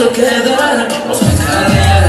وسكذا وسكذا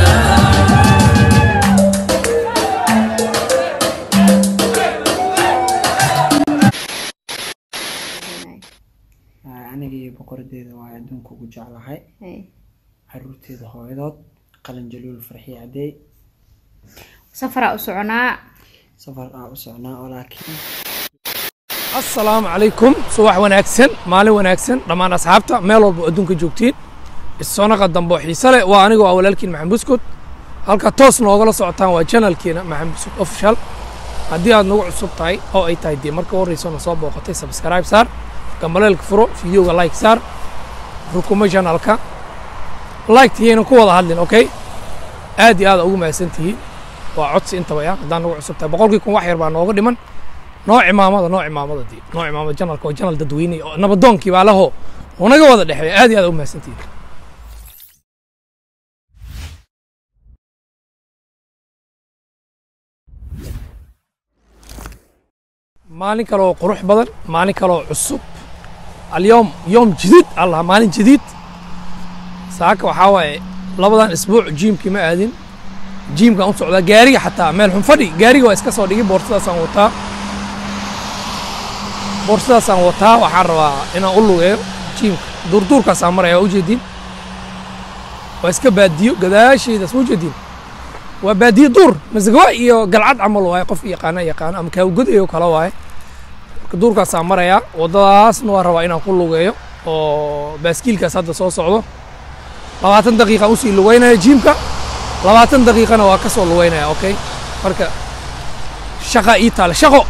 aniga iyo boqoradeeda waa adduunka ugu jeclahay caruurteeda hooyadood qalin jaluul farxi cadeey safaraa u soconaa safar aa u socnaa oo laakiin asalaamu calaykum subax wanaagsan maalin wanaagsan dhammaan asxaabta meel walba oo adduunka joogtiin isoonaqa dambe oo xiise leh waa anigoo ah walaalkiin maxamed buskut halka toos noogala socotaan waa janalkiina maxamed buskut official haddii aad nagu cusub tahay oo ay tahay dee marka horreysa na soo booqatay subscribe saar gambaleelka furo fideoga like saar rukumo janalka like tiyayna ku wada hadlin okay aad iyo aad ugu mahadsan tihiin waa codsi intaba ya haddaan nagu cusub tahay boqolkii kun wax yar baa nooga dhiman noo cimaamada noo cimaamada dii noo cimaamada janalka oo janal dadweyne oo nabadoonkii baa laho unaga wada dhexeeya aad iyo aad ugu mahadsantihiin maalin kale oo qurux badan maalin kale oo cusub اليوم يوم جديد الله مالين جديد ساكا وحاوي لبدان اسبوع جيمكي ما ادين جيمكا ان سocda gaariga xataa meel xun fadhi gaariga waa iska soo dhigay boorsadaasaan wataa boorsadaasaan wataa waxaan rabaa inaan u lugeeyo jiimka duurduurkaasaan maraya waa ujeedin waa iska baadiyo gadaashaydaas ma ujeedin waa baadiyo duur masgawa iyo galcad camal waaye qof yaqaana yaqaano ama kaawgodayo kale waaye duurkaasaan marayaa waddadaasna waa rabaa inaan ku lugeeyo oo baaskiilkaas hadda soo socdo labaatan daqiiqaan usii lugeynaya jiimka labaatan daqiiqana waa ka soo lugeynaya okay marka shaqa ii taale shaqo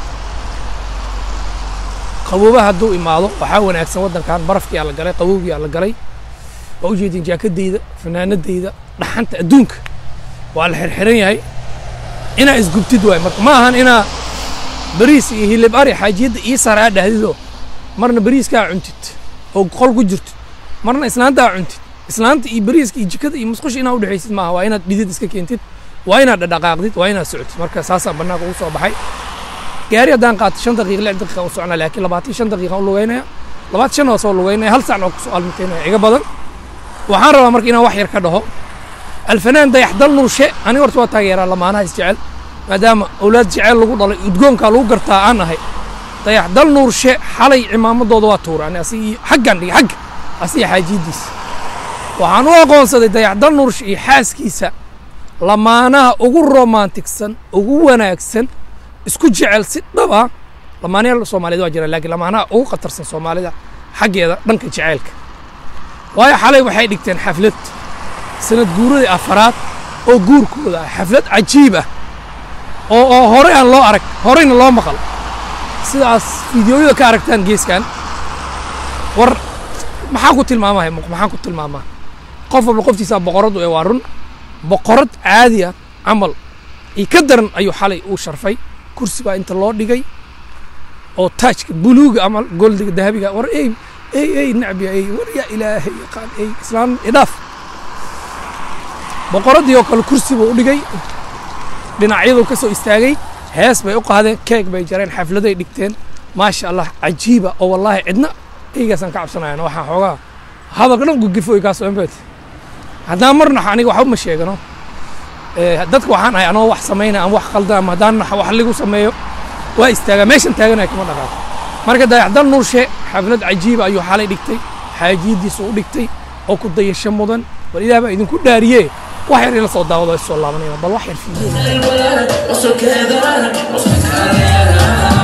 qaboobaha hadduu imaado waxaa wanaagsan waddankan barafkiyaa la galay qabowgiyaa la galay waa ujeedin jaakadayda fanaanadayda dhaxanta adduunka waa la xirxiran yahay inaa isgubtid waay marka ma ahan inaa bariis iyo hilib ari xaajiyadda ii sare aa dhahdido marna bariiskaa cuntid oo qol ku jirtid marna islaantaa cuntid islaanta iyo bariiska iyo jikada iyo musqusha inaad udhexaysid maaha waa inaad dhidid iska keentid waa inaad dhadhaqaaqdid waa inaad socotid marka saasaan bannaanka ugu soo baxay gaari haddaan qaato shan daqiiqa lix daqiiqa u socnaa laakiin labaatan shan daqiiqa u lugeynaya labaatan shan waa soo lugeynaya hal saacna waa kusoo almiteynaya iga badan waxaan rabaa marka inaan wax yar ka dhaho alfanaan dayaxdal nurshe aniga horta waa taageeraa lamaanaha isjecel maadaama awlaad jeceyl lagu dhalay udgoonkaa lagu gartaa aan ahay dayax dal nuurshe xalay cimaamadooda waa tuuraan asigii xaggan dhigay xagga asiga xaajiyaddiisa waxaan u aqoonsaday dayax dal nuurshe iyo xaaskiisa lamaanaha ugu romantigsan ugu wanaagsan isku jecel si dhab ah lamaanayaal soomaaliyeed waa jiraan laakiin lamaanaha ugu khatarsan soomaalida xaggeeda dhanka jeceylka waayo xalay waxay dhigteen xaflad sanad guuradii afaraad oo guurkooda ah xaflad cajiib ah oo oo hore aan loo arag horeyna loo maqal sidaas fideoyada ka aragtaan geeskan war maxaan ku tilmaamahay maxaan ku tilmaamaa qof walba qoftiisa boqoradu ee waa run boqorad caadi ah camal iyo ka daran ayuu xalay uu sharfay kursi baa inta loo dhigay oo taajka buluuga ama goldiga dahabiga war ey ey ey nacbiya ey war yaa ilaahay yaqaan ey islaan idhaaf boqoraddii oo kale kursi buu u dhigay dhinacyadu ka soo istaagay hees bay u qaadeen keeg bay jareen xafladay dhigteen maasha allah cajiiba oo wallaahi cidna eygaasaan ka cabsanayana waxaan xoogaa hadalka dhan gugifooy kaas ombet haddaan marna aniga waxba ma sheegano dadka waxaan ahay anoo wax samaynaya ama wax khaldan ama haddaan wax ligu sameeyo waa istaagaa meeshan taaganaya kama dhaqaaqo marka dayaxdal nuurshe xaflad cajiiba ayuu xalay dhigtay xaajiyaddiisa u dhigtay oo ku dayasho mudan bal ilaah baa idinku dhaariye wax yar ila soo daawado is soo laabanaya bal wax yar fiideo الولد وسكذا وسكذا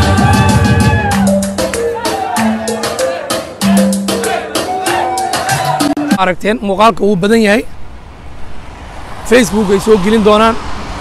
aragteen muuqaalka wuu badan yahay facebook ay soo gelin doonaan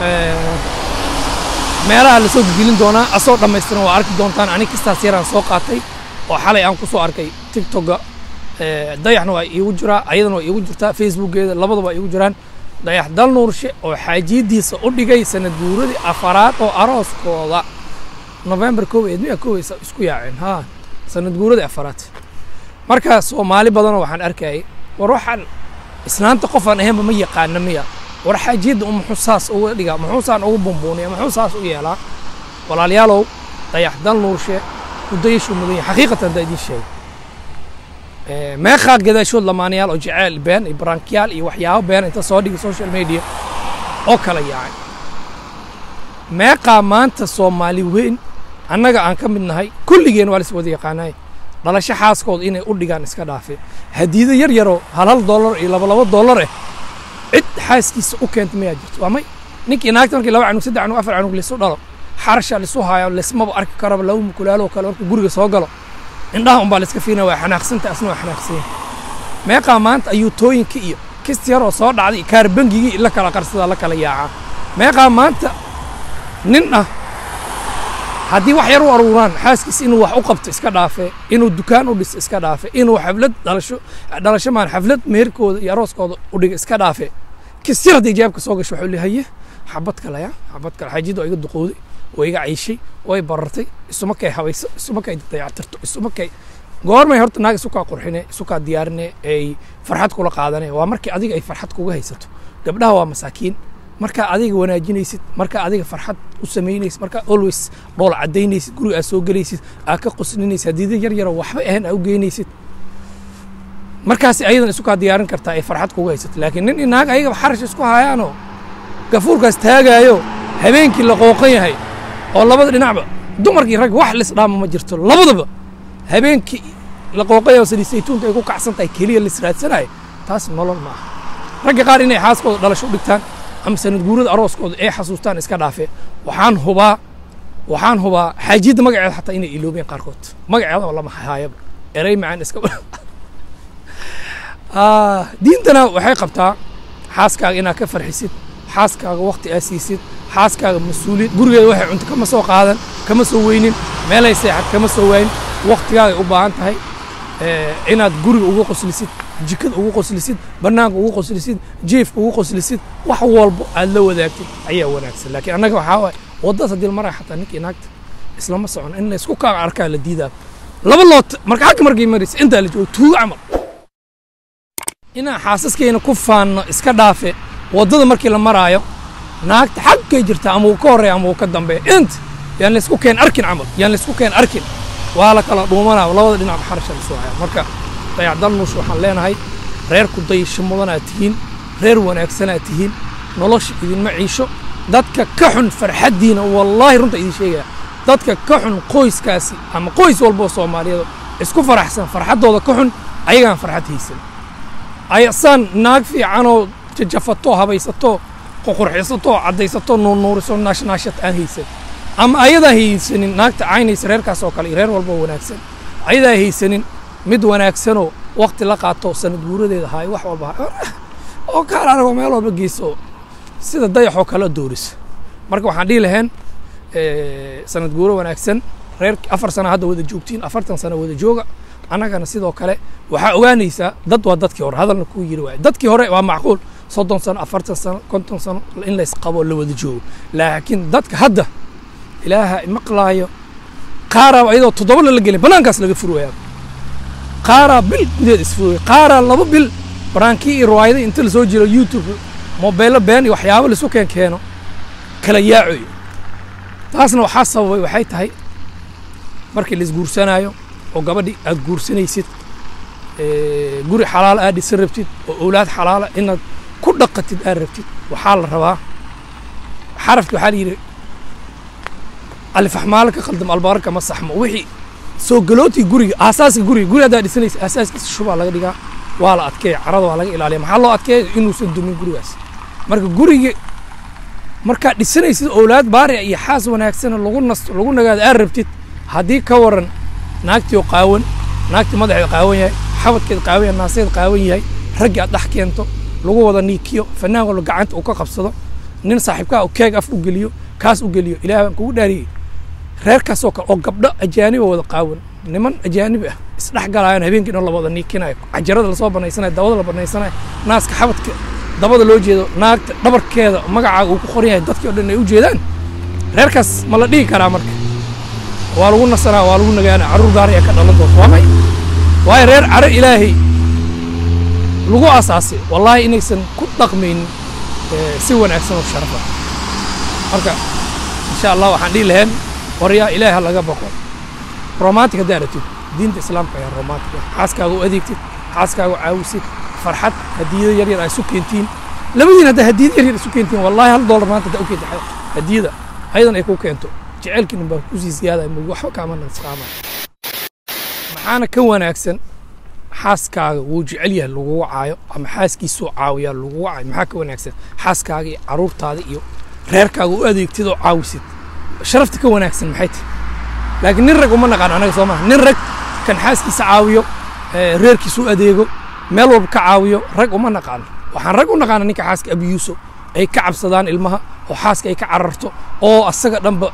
meelaha la soo gelin doonaa asoo dhammaystiran waa arki doontaan ani kastaas yaraan soo qaatay oo xalay aan ku soo arkay tiktoka dayaxna waa iigu jiraa ayadana waa iigu jirtaa facebookeeda labadaba iigu jiraan dayax dal nuurshe oo xaajiyaddiisa u dhigay sanad guuradii afaraad oo arooskooda november kow eed miya kow isku yaaceen ha sanad guuradii afaraad marka soomaali badanoo waxaan arkayay war waxaan islaanta qofaan ahaynba ma yaqaana miya war xaajiyadda muxuu saas uga dhigaa muxuu saan ugu bumbuuniya muxuu saas u yeelaa walaalayaalow dayax dal nuurshe mudayashuu mudan yahay xaqiiqatan haddaa idiin sheegay Eh, meeqaa gadaashood lamaanayaal oo jeceyl been iyo barankiyaal iyo waxyaabo been inta soo dhigi social media oo kala yaacay meeqaa maanta soomaali weyn annaga aan ka mid nahay kulligeen waa lis wada yaqaanay dhalasho xaaskooda inay u dhigaan iska dhaafe hadiido yar yaroo hal hal dollar iyo laba laba dollar eh cid xaaskiisa u keenta mayaa jirto waa may ninkii naagta markii laba canug saddex canug afar canug lisu dhalo xarasha lisu haayo lismaba arki karaba laba mukulaalo kale markuu guriga soo galo indhaha unbaa liska fiirina waa xanaaqsanta asna waa xanaaqsan yahay meeqaa maanta ayuutooyinka iyo kist yaroo soo dhacday iyo kaar bangigii la kala qarsadaa la kala yaacaa meeqaa maanta nin ah haddii wax yar u aruuraan xaaskiis inuu wax u qabto iska dhaafe inuu dukaan u dhiso iska dhaafe inuu xaflad dhalasho dhalasho maan xaflad meherkooda iyo arooskooda u dhiga iska dhaafe kis yar haddii jaabka soo gasho wuxuu leeyahay haye xabad kale ya xabad kale xaajida oo iga duqowday oo iga ciishay oo i barartay isuma kay habayso isuma kay dayactirto isuma kay goormay horta naag isu kaa qurxine isu kaa diyaarine ay farxad kula qaadane waa markii adiga ay farxad kuga haysato gabdhaha waa masaakiin markaa adiga wanaajinaysid markaa adiga farxad u samaynaysid markaa always dhool cadaynaysid guriga aad soo gelaysid aad ka qoslinaysid hadiida yar yaroo waxba ahayn aad u geynaysid markaas ayadan isu kaa diyaarin kartaa ay farxad kuga haysato laakiin nin iyo naag ayagaba xarash isku hayaanoo gafuurkaas taagaayo habeenkii la qooqan yahay oo labada dhinacba dumarkii rag wax lisdhaama ma jirto labadaba habeenkii la qooqan yahay oo saliid saytuunka ay ku kacsan tahay keliya lisraadsanayo taas nolol ma aha ragga qaar inay xaaskooda dhalasho u dhigtaan ama sanad guurada arooskooda ay xasuustaan iska dhaafee waxaan hubaa waxaan hubaa xaajiyadda magaceeda xataa inay iloobeen qaarkood magaceeda lama haayaba erey macaan iska Ah, diintana waxay qabtaa xaaskaaga inaad ka farxisid xaaskaaga waqti aad siisid xaaskaaga mas-uuliyad gurigeeda waxay cunto kama soo qaadan kama soo weynin meelay seexad kama soo waayin waqtigaagay u baahan tahay Eh, inaad guriga ugu qoslisid jikada ugu qoslisid bannaanka ugu qoslisid jiefka ugu qoslisid wax walbo aad la wadaagtid ayaa wanaagsan laakiin annaga waxaa waaye waddadas haddii la maraya xataa ninkii naagta islama socon in la isku kaa arkaa la diidaa laba loot marka xagga markay maraysa intaa la joogo tuugo camal inaan xaasaskeena ku faanno iska dhaafe waddada markii la maraayo naagta xagkay jirtaa ama uu ka horreeya ama uu ka dambeeya inta yaan la isku keen arkin camal yaan la isku keen arkin waa la kala dhuumanaa labada dhinac xarasha la soo haya marka dayacdal nuush waxaan leenahay reer ku dayasho mudanaad tihiin reer wanaagsanaad tihiin nolosha idinma ciisho dadka ka xun farxaddiina wallaahi runta idin sheegaya dadka ka xun qoyskaasi ama qoys walboo soomaaliyeed isku faraxsan farxaddooda ka xun ayagaan farxad haysan ayasaan naag fiicanoo jajafato habaysato qoqurxisato caddaysato nuurnuuriso naashnaashad aan haysan ama ayadaa haysanin naagta caynaysa reerkaas oo kale iyo reer walba wanaagsan ayadaa haysanin mid wanaagsanoo waqti la qaato sanad guuradeeda haay wax walba haay oo kaal anagoo meel walba geyso sida dayaxoo kale doorisa marka waxaan dhihi lahayn eh, sanad guuro wanaagsan reer afar sano hadda wada joogtiin afartan sano wada jooga annagana sidoo kale waxaa ogaanaysaa dad waa dadkii hore hadalna kuu yiri waaye dadkii hore waa macquul soddon sano afartan sano konton sano in laysqabo la wada joogo laakiin dadka hadda ilaaha maqlaayo qaaraa ayadoo toddoba lala gelin banaankaas laga furwayaa qaaraa bil gudeed isfurwaya qaaraa laba bil baraankii iyo riwaayada inta lasoo jiro youtube mobeello been iyo waxyaabo laisu keen keeno kala yaacoyo taasna waxaa sababay waxay tahay markii laisguursanaayo oo gabadhi aad guursanaysid ee, guri xalaal aad dhisan rabtid oo owlaad xalaala inaad ku dhaqatid aad rabtid waxaa la rabaa xarafki waxaa la yidhi alifaxmaalo ka khaldam albaarka ma saxmo wixii soo galootii guriga aasaaska guriga guri haddaa dhisanaysa aasaaskiisa shubaa laga dhigaa waa la adkeeya carada waa laga ilaaliya maxaa loo adkeeya inuusan dumin gurigaas marka guriga markaad dhisanaysid owlaad baariya iyo xaas wanaagsana lagu nasto lagu nagaado aad rabtid haddii ka waran naagtii oo qaawan naagtii madaxeed qaawan yahay xabadkeed qaawan yahay naaseed qaawan yahay raggii aad dhex keento lagu wada niikiyo fanaan walba gacanta uu ka qabsado nin saaxiibkaa oo keeg af u geliyo kaas u geliyo ilaah baan kugu dhaariyey reerkaasoo kale oo gabdho ajaaniba wada qaawan niman ajaanibi ah isdhex galaayaan habeenkii dhan la wada niikinayo cajarada lasoo banaysanayo dabada la banaysanayo naaska xabadka dabada loo jeedo naagta dhabarkeeda magacaaga uu ku qoran yahay dadkii oo dhan ay u jeedaan reerkaas ma la dhihi karaa marka waa lagu nasanaa waa lagu nagaana carruur gaar ayaa ka dhalan doonta waa may waayo reer caro ilaahay lagu asaasay wallaahi inaysan ku dhaqmaynin eh, si wanaagsan oo sharafa marka insha allah waxaan dhihi lahayn waryaa ilaahi ha laga baqo romantic haddaa aragtid diinta islaamka ayaa romantic ah xaaskaaga u adeegtid xaaskaaga u caawisid farxad hadiyado yar yar ay isu keentiin labadiin haddaa hadiyado yar yar isu keentiin wallahi hal doolar maanta haddaa u keenta hadiyada ayadan ay ku keento jecelkiina baa kusii ziyaadaya mug waxba kaama nasqaama maxaana ka wanaagsan xaaskaaga wuu jecel yahay lagugu caayo ama xaaskiisuu caawiyaa lagugu caayo maxaa ka wanaagsan xaaskaaga iyo caruurtaada iyo reerkaaga u adeegtid oo caawisid sharafta ka wanaagsan maxay tahay laakiin nin rag uma naqaan anaga soo maha nin rag kan xaaskiisa caawiyo ee, reerkiisa u adeego meel walba ka caawiyo rag uma naqaano waxaan rag u naqaana ninka xaaska abiyuuso ay ka cabsadaan ilmaha oo xaaska ay ka cararto oo asaga dhanba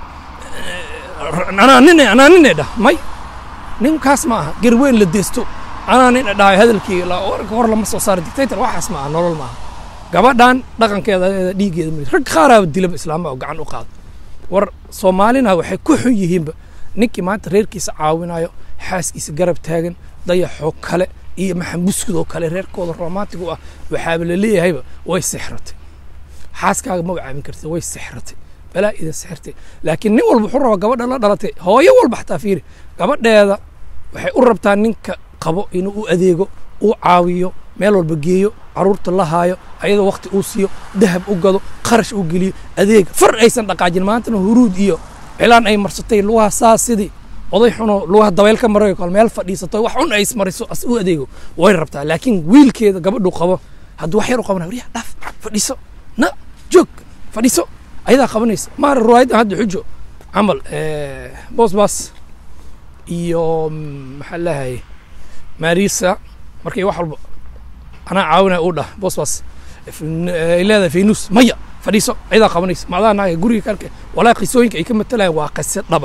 eh, anaa nine anaa nine dhah may ninkaas ma aha garweyn la deesto anaa nin dhahay hadalkii la- warka hor lama soo saaro dictator waxaas ma aha nolol ma aha gabadhan dhaqankeeda eh, dhiiggeeda ma rag qaaraaba dilaba islaama oo gacan u qaado war soomaalina waxay ku xun yihiinba ninkii maanta reerkiisa caawinayo xaaskiisa garab taagan dayaxoo kale iyo maxambuskud kale reerkooda romantig u ah waxaaba la leeyahayba way sixratay xaaskaaga ma caawin kartid way sixratay balaa idin sixirtay laakiin nin walba wuxuu rabaa gabadha la dhalatay hooyo walba xataa fiiri gabadheeda waxay u rabtaa ninka qabo inuu u adeego uu caawiyo meel walba geeyo caruurta la haayo ayadoo wakti uu siiyo dahab u gado kharash u geliyo adeeg far aysan dhaqaajin maantana huruud iyo cilaan ay marsatay lugaha saa sidii oday xunoo lugaha dabayl ka marayo kale meel fadhiisato wax un ay ismariso as u adeego way rabtaa laakiin wiilkeeda gabadhu qabo hadduu wax yar u qabana waryaa dhaaf fadhiiso na joog fadhiiso ayadaa qabanaysa maara ruwaayaddan hadda xujo camal eh, boos baas iyo mm, maxaa lahay marisa markay wax walba anaa caawinaya uu dhah boos baas ay leedahay faynus maya fadhiiso ayadaa qabanaysa macdaa naaga guriga karka walaa qisooyinka ay ka matalayaan waa qise dhaba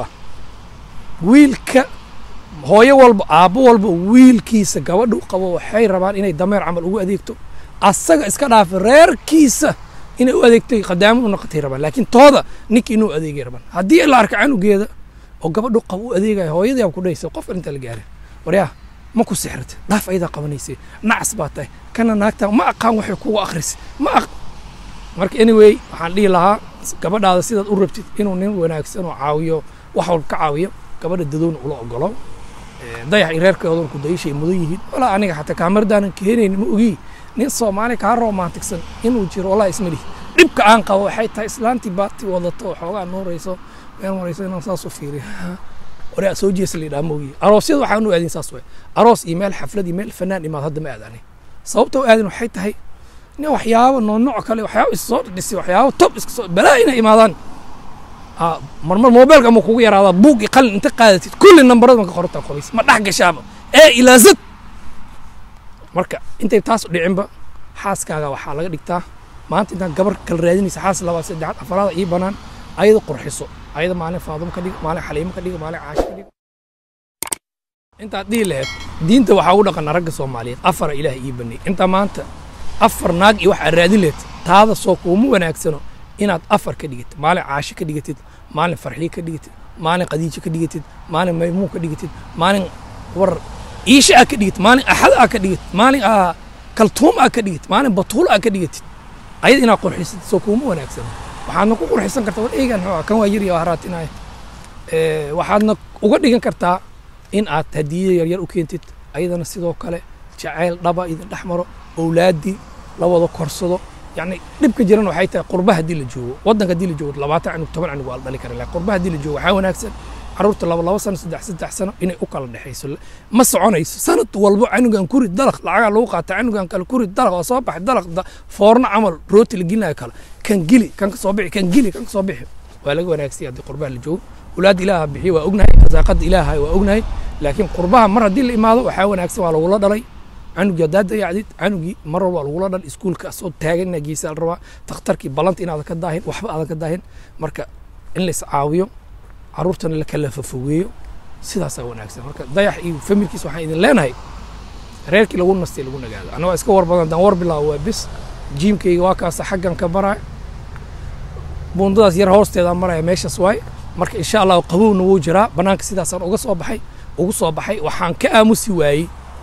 wiilka hooyo walba aabbo walba wiilkiisa gabadhu qabo waxay rabaan inay dameer camal ugu adeegto asaga iska dhaafa reerkiisa inay u adeegtay qadaamo u noqotay rabaan laakiin tooda ninka inuu adeegay rabaan haddii la arka canugeeda oo gabadhu qabo u adeegaya hooyadii aan ku dhahaysa qof inta la gaarin waryaa ma ku sixirtay dhaaf ayadaa qabanaysay nacas baa tahay kana naagta ma aqaan waxay kugu akhrisay ma aq marka anyway waxaan dhihi lahaa gabadhaada sidaad u rabtid inuu nin wanaagsan oo caawiyo wax walba ka caawiyo gabadha dadoona ula ogolo Eh, dayax iyo reerkoodan ku dayashay mudan yihiin walaa aniga xataa kaamaradanan keenayn ma ogi nin soomaali kaa romantigsan inuu jiro walaa isma lihi dhibka aan qabo waxay tahay islaantii baati wadato oo xoogaa nuurayso meel marayso inaan saas u fiiriyo waraa soo jeesa la ma ogi aroosyada waxaan u aadin saas waay aroos iyo meel xaflad iyo meel fanaan imaad hadda ma aadani sababta u aadin waxay tahay nin waxyaabo nooc kale waxyaabo is soo dhisay waxyaabo top iska soo balaa inay imaadaan Ah, marmar mobilka ama kugu yaraadaa buug iyo qalin inta qaadatid kulli nambarada ka qorantaa qorays ma dhex gashaaba ee ilaa zad marka intay taas u dhicinba xaaskaaga waxaa laga dhigtaa maanta intaan gabar kala raadinaysa xaas labaad saddexaad afaraada ii banaan ayada qurxiso ayada maalin faadum ka dhigo maalin xaliimo ka dhigo maalin caashi ka dhigo intaad dhihi lahayd diinta waxaa ugu dhaqana ragga soomaaliyeed afara ilaah ii banay intaa maanta afar naag iyo waxaad raadin lahayd taada soo kuuma wanaagsano inaad afar ka dhigatid maalin caashi ka dhigatid maalin farxiye ka dhigatid maalin qadiijo ka dhigatid maalin maymuun ka dhigatid maalin war iisha aa ka dhigatid maalin axad aa ka dhigatid maalin aa kaltuum aa ka dhigatid maalin batuul aa ka dhigatid ayada inaad qurxisad soo kuuma wanaagsano waxaadna ku qurxisan kartaa war eegan muxuu ah, kan waa yar iyo haraatinaya Eh, waxaadna uga dhigan kartaa in aad hadiye yaryar u keentid ayadana sidoo kale jacayl dhaba idin dhex maro owlaaddii la wada korsado yacni dhibka jiran waxay tahay qurba haddii la joogo waddanka haddii la joogo labaatan canug toban canug waa la dhali kara laakiin qurba haddii la joogo waxaa wanaagsan carruurta laba laba sano saddex saddex sano inay u kala dhexayso ma soconayso sanad walbo canugan kuri dalaq lacagaa lagu qaata canugan kale kuri dalaq waa soo baxay dalaq da- foorno camal rooti la gelinayo kale kan gili kan ka soo bixi kan gili kan ka soo bixi waa laga wanaagsanya haddii qurbaha la joogo walaad ilaaha bixiyo waa ognahay rasaaqada ilaaha waa ognahay laakiin qurbaha mar haddii la imaado waxaa wanaagsan waa lagula dhalay canugii haddaad dayacdid canugii mar walba waa lagula dhal iskuulka soo taagan inaad geysa la rabaa takhtarkii ballanta inaadan ka daahin waxba aadan ka daahin marka in la iscaawiyo carruurtana la kala fafogeeyo sidaasaa wanaagsan marka dayax iyo familkiis waxaan idin leenahay reerkii lagu nastay lagu nagaado anna waa iska war badan daan war bilaabo waa bis jiimkayga waa kaasa xaggan ka baraya buundadaas yar hoosteeda maraya meeshaas waaye marka insha allah qabowna wuu jiraa banaanka sidaasaan uga soo baxay ugu soo baxay waxaan ka aamusi waayey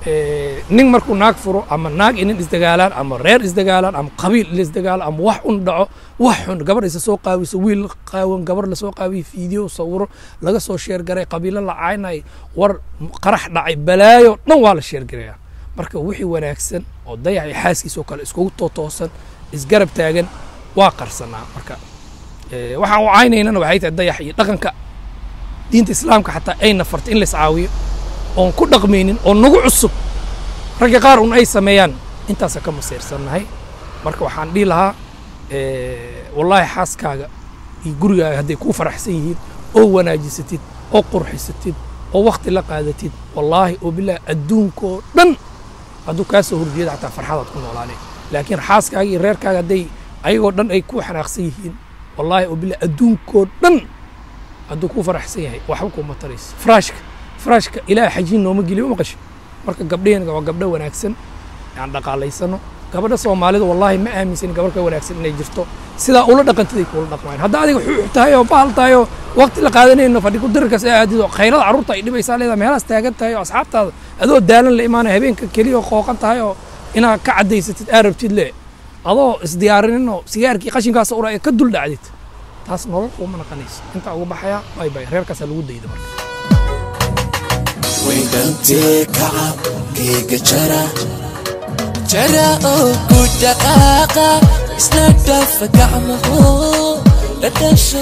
eh, nin markuu naag furo ama naag iyo nin isdagaalaan ama reer isdagaalaan ama qabiil la isdagaalo ama wax un dhaco wax xun gabar isa soo qaawiso wiil qaawan gabar lasoo qaawiyo fiideo sawiro laga soo sheergaray qabiilo la caynay war qarax dhacay balaayo dhan waa la sheergaraya marka wixii wanaagsan oo dayax iyo xaaskiisoo kale iskugu tootoosan isgarab taagan waa qarsanaa marka eh, waxaan u caynaynana waxay tahay dayax iyo dhaqanka diinta islaamka xataa ayna fartay in la iscaawiyo oon ku dhaqmaynin oo nagu cusub ragga qaar un ay sameeyaan intaasa ka masiirsannahay marka waxaan dhihi lahaa eh, wallaahi xaaskaaga iyo gurigaaga hadday kuu faraxsan yihiin oo wanaajisatid oo qurxisatid oo wakti la qaadatid wallaahi oo bilaahi adduunkoo dhan hadduu kaa soo horjeeda xataa farxadaad ku noolaanay laakiin xaaskaaga iyo reerkaaga hadday ayagoo dhan ay ku xanaaqsan yihiin wallaahi oo bilaahi adduunkoo dhan hadduu ku faraxsan yahay waxba kuma tarayso faraashka faraashka ilaah xajiin nooma geliyo uma qasho marka gabdhaheenga waa gabdho wanaagsan aan dhaqaalaysano gabadha soomaalida wallaahi ma aaminsan gabar ka wanaagsan inay jirto sidaa ula dhaqantiday kuula dhaqmayaan hadda adiga xuux tahay oo bahal tahay oo waqti la qaadanayno fadhi ku dirirkas ee aadid oo khayrada carruurta ay dhibaysaa leedahay meelahaas taagan tahay oo asxaabtaada adoo daalan la imaanaya habeenka keliya oo qooqan tahay oo inaad ka cadaysatid aa rabtid le adoo isdiyaarinin oo sigaarkii qashinkaas ura ee ka dul dhacdid taas nolol uma naqanayso intaa uga baxaya bay bay reerkaasaa lagu dayda marka Wendante kacab geega jara jara oo ku dhaqaaqa isna dhafa gacmaho dhadhasho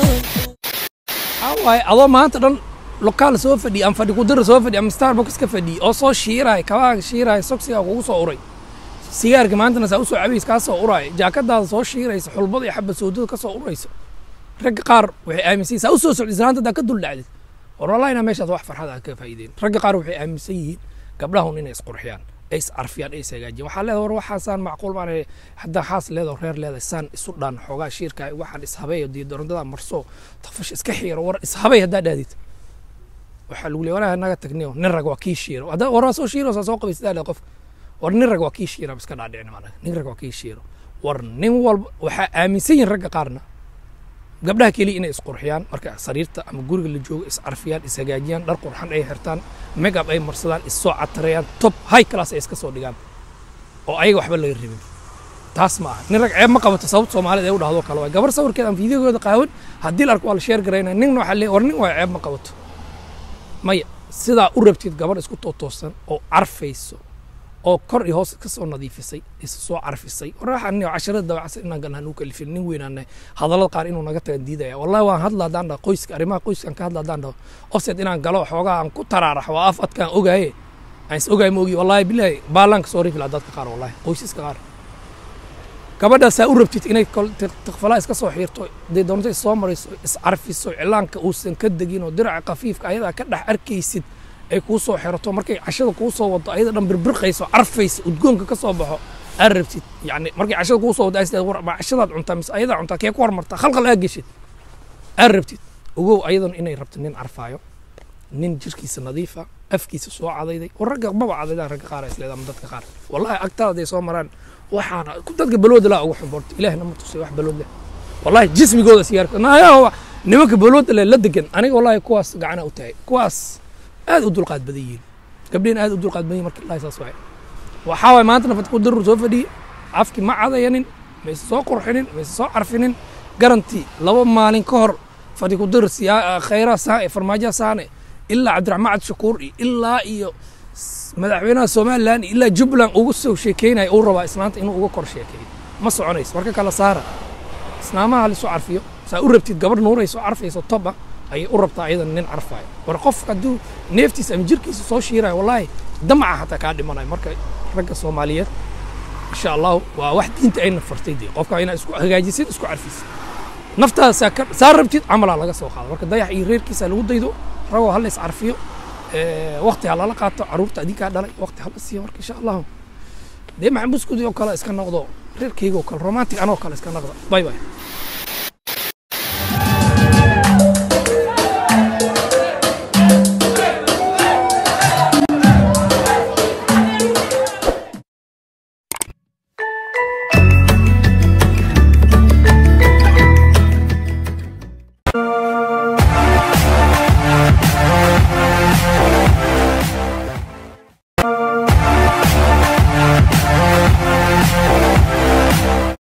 waxaa waaye adoo maanta dhan lokaal soo fadhiya ama fadhi kudira soo fadhiya ama starbucks ka fadhiya oo soo shiiraya kabaaga shiiraya soksiga kugu soo uray sigaarka maantana saa usoo cabays kaa soo uraya jaakadaada soo shiiraysa xulbada iyo xabad soodada ka soo uraysa ragga qaar waxay aaminsan yihin saa usoo socda islaanta haddaa ka dul dhacdid war wallahi inaa meeshaas wax farxad aan ka faa'iideyn ragga qaar waxay aaminsan yihiin gabdhahun inay isqurxiyaan ay iscarfiyaan ay ishagaajiyaan waxaa leedahay war waxaasaan macquul baan haddaa xaas leedahay reer leedahay saan isu dhaan xoogaa shiirka waxaan ishabeeyo diidorondada marso tafash iska xiiro war ishabay haddaa dhahdid waxaa lagu leeyahay walahi naga tagniyo nin rag waa kii shiiro haddaa war waa soo shiiro saa soo qabaysa daa qofka war nin rag waa kii shiiro iska dhaadhicin maanaga nin rag waa kii shiiro war nin walba waxaa aaminsan yihin ragga qaarna gabdhaha keliya inay isqurxiyaan marka sariirta ama guriga la joogo iscarfiyaan ishagaajiyaan dhar qurxan ay xirtaan megab ay marsadaan issoo catarayaan top high class ay iska soo dhigaan oo ayaga waxba laga rabin taas ma aha nin rag ceeb ma qabato sababta soomaalida ay u dhahdo kale waay gabar sawirkeeda ama fiideogooda qaawan haddii la arko waa la sheer garaynaya nin waxaa leeyahay war nin waa ceeb ma qabato maya sidaa u rabtid gabadh isku tootoosan oo carfayso oo kor iyo hoos ka soo nadiifisay isa soo carfisay waraaxan casharada dabacsan inaan ganaan u kalifin nin weynaanay hadallada qaar inuu naga tagan diidaya wallahi waan hadla haddaan dhaho qoyska arrimaha qoyskan ka hadla haddaan dhaho offset inaan galo xoogaa aan ku taraarax waa af adkaan ogaaye aan is ogaay ma ogi wallahi bilaahi baalaanka soo rifi lahaa dadka qaar wallahi qoysaska qaar gabadhaasaa u rabtid inay tikfalaa iska soo xiirto dee doonto is soo marayso is carfiso cilaanka uusan ka degin oo diraca khafiifka ayadaa ka dhex arkaysid ay kuu soo xirato markay cashada kuu soo wado ayada dhan birbirqayso carfaysa udgoonka ka soo baxo aad rabtid yani markay cashada kuu soo wado ay war ma cashadaad cuntaa mise ayadaa cuntaa kee ku hormartaa khalqal aad geshid aad rabtid ogow ayadan inay rabto nin carfaayo nin jirkiisa nadiifa afkiisa soo cadayday war ragga maba cadaydaan ragga qaar isleeda ama dadka qaar wallahi agtaada haday soo maraan waxaana dadka balooda laa ugu xumboorto ilaahna ma tusay wax balood leh wallahi jismigooda sigaarka naayaa nimanka balooda leh la degan aniga wallahi kuwaas gacana u tahay kuwaas aad u dulqaad badan yihiin gabdheen aad u dulqaad badan yihin marka ilahi saas waay waxaa waay maanta nafad ku darur soo fadhiye afki ma cadayanin mayse soo qurxinin mayse soo carfinin garanti laba maalin ka hor fadhi ku dir siyaa khayra saane farmaajo saane ilaa cabdiraxmaan cabdi shakuur iyo ilaa iyo madaxweynaha somalilan iyo ilaa jubbaland ugu soo sheekeynaya uu rabaa islaanta inuu uga kor sheekeeyo ma soconayso marka kala saara islaamaha lisoo carfiyo saa u rabtid gabadh nuurayso carfayso toba ayay u rabtaa ayadan nin carfaayo war qofka hadduu neeftiisa ama jirkiisa soo shiirayo wallaahi damaca xataa kaa dhimanayo marka ragga soomaaliyeed insha allahu waa wax diinta ayna fartay dee qofka inaad isku hagaajisid isku carfisid naftaada saa ka saa rabtid camalaa laga soo qaado marka dayax iyo reerkiisa lagu daydo ragoo hala is carfiyo wakti ha lala qaato caruurta adinkaa dhalay wakti hala siiyo marka insha allahu dee maxamuskudi oo kale iska noqdo reerkeyga oo kale romantic anoo kale iska noqdo bye bye